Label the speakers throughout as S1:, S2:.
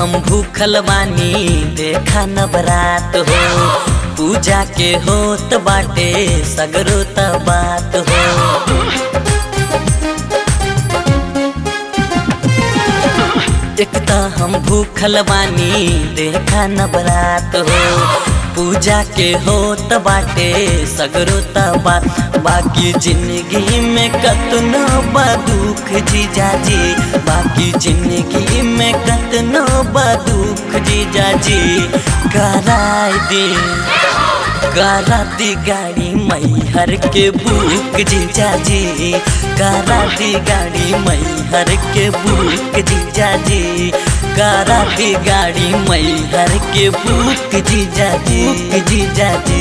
S1: हम भूखल बानी देखा नवरात हो पूजा के होत बाटे सगरो त बात हो एक त हम भूखल बानी देखा नवरात हो पूजा के होत बाटे सगरो त बात बाकी जिंदगी में कतनो बा दुख जीजाजी बाकी जिंदगी में कतनो बा दुख जीजाजी कराय दी करा दी गाड़ी मैहर के बुक जीजाजी करा दी गाड़ी मैहर के बुक जीजाजी करा दी गाड़ी मैहर के बुक जीजाजी बुक जीजाजी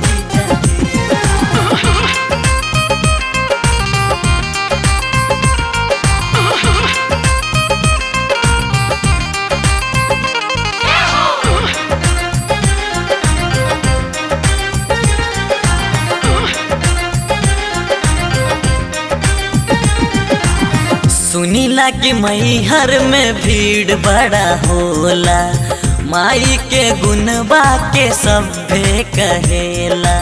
S1: सुनीला कि मैहर में भीड़ बड़ा होला माई के गुनबा के सभे कहेला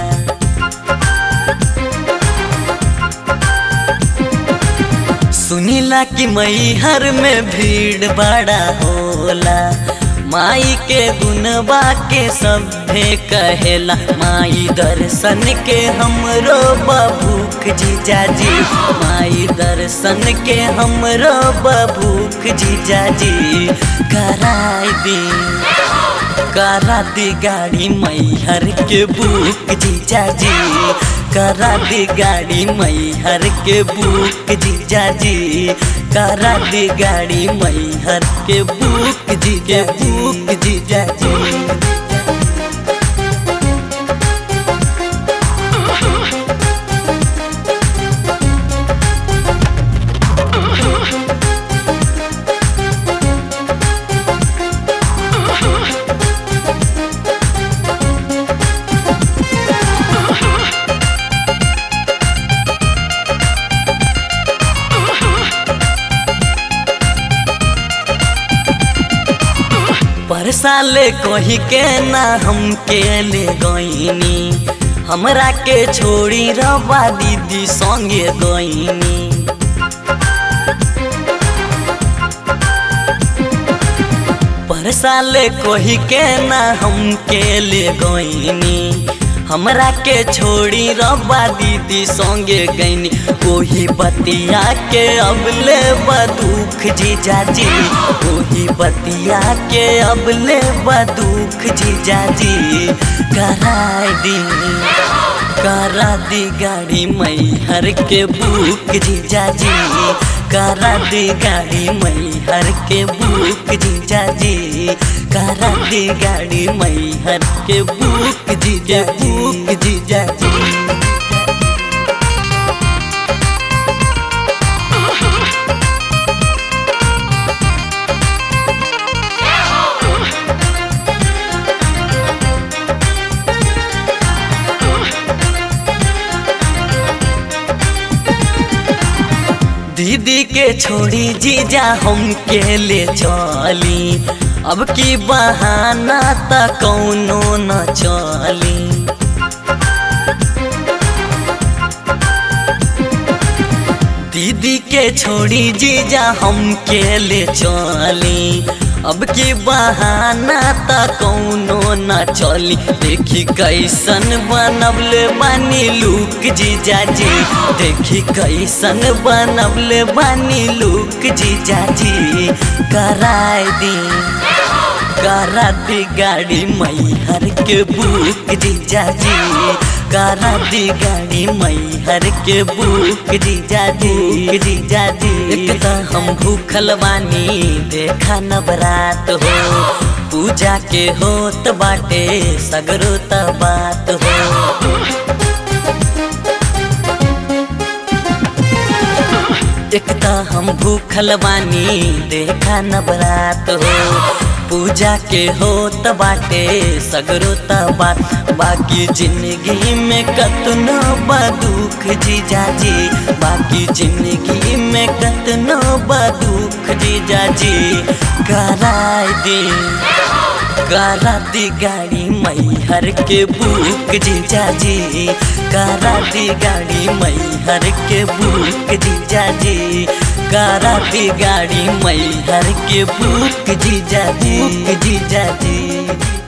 S1: सुनीला कि मैहर में भीड़ बड़ा होला माई के गुनबा के सभे कहेला माई दर्शन के हमरो बभूख जीजाजी माई दर्शन के हमरो बभूख जीजाजी कराय दी करा दी गाड़ी मैहर के बुक जीजाजी करा दी गाड़ी मैहर के बुक जीजाजी करा दी गाड़ी मैहर के बुक जीजा बुक जीजाजी पर साले कही के ना हम के ले गईनी हमरा के छोड़ी रवा दीदी संगे गईनी पर साले कही के ना हम के ले गईनी हमरा के छोड़ी रब्बा दीदी संगे गईनी ओही बतिया के अब ले बदुख जीजाजी ओही बतिया के अब ले बदुख जीजाजी कराय दी करा दी गाड़ी मैहर के बुक जीजाजी करा दी गाड़ी मैहर के बुक जीजाजी करा दी गाड़ी मैहर के बुक जीजा बुक जीजाजी दीदी के छोड़ी जीजा हम के ले चली अब की बहाना त कौनो न चली दीदी के छोड़ी जीजा हम के ले चली अब की बहाना त कौनो न चली देखी कैसन बनबले बानी लुक जीजाजी देखी कैसन बनबले बानी लुक जीजाजी कराय दी करा दी गाड़ी मैहर के बुक जीजाजी करा दी गाड़ी मैहर के बुक जीजाजी जीजाजी एक त हम भूखल बानी देखा नवरात हो पूजा के होत बाटे सगरो त बात हो एकता हम भूखल बानी देखा नवरात हो पूजा के होत बाटे सगरो बात बाकी जिंदगी में कतनो बा दुख जीजा जी बाकी जिंदगी में कतनो बा दुख जीजा जी कराय दी करा दी गाड़ी मैहर के बुक जीजा जी करा दी गाड़ी मैहर के बुक जीजा जी करा दी गाड़ी मैहर के बुक जीजा जी जीजा जी